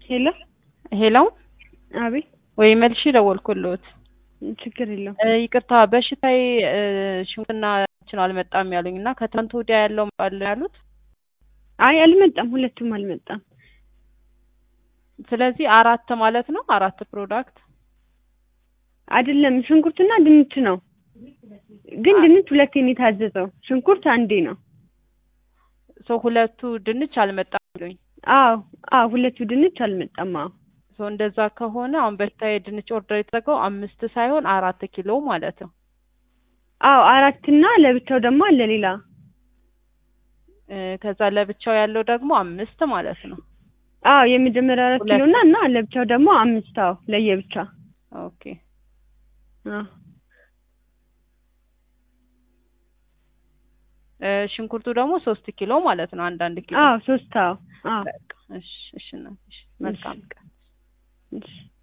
ሄሎ ሄሎ አቤት ወይ መልሽ ደወልኩልዎት። ችግር የለውም። እ ይቅርታ በሽታዬ እ ሽንኩርትና እንትን አልመጣም ያሉኝ እና ከትናንት ወዲያ ያለው መጣል ያሉት። አይ አልመጣም፣ ሁለቱም አልመጣም። ስለዚህ አራት ማለት ነው። አራት ፕሮዳክት አይደለም ሽንኩርትና ድንች ነው። ግን ድንች ሁለቴ ነው የታዘዘው፣ ሽንኩርት አንዴ ነው። ሰው ሁለቱ ድንች አልመጣም ያሉኝ። አዎ አዎ፣ ሁለቱ ድንች አልመጣም። አዎ ሰው እንደዛ ከሆነ አሁን በሽታዬ ድንች ኦርደር የተደረገው አምስት ሳይሆን አራት ኪሎ ማለት ነው። አዎ አራትና ለብቻው ደግሞ አለ ሌላ። እ ከዛ ለብቻው ያለው ደግሞ አምስት ማለት ነው። አዎ የመጀመሪያ አራት ሁለት። ኪሎ እና እና ለብቻው ደግሞ አምስት። አዎ ለየብቻ። ኦኬ አዎ እ ሽንኩርቱ ደግሞ ሶስት ኪሎ ማለት ነው። አንዳንድ ኪሎ አዎ ሶስት። አዎ አዎ በቃ እሺ፣ እሺ እናትሽ መልካም ቀን። እሺ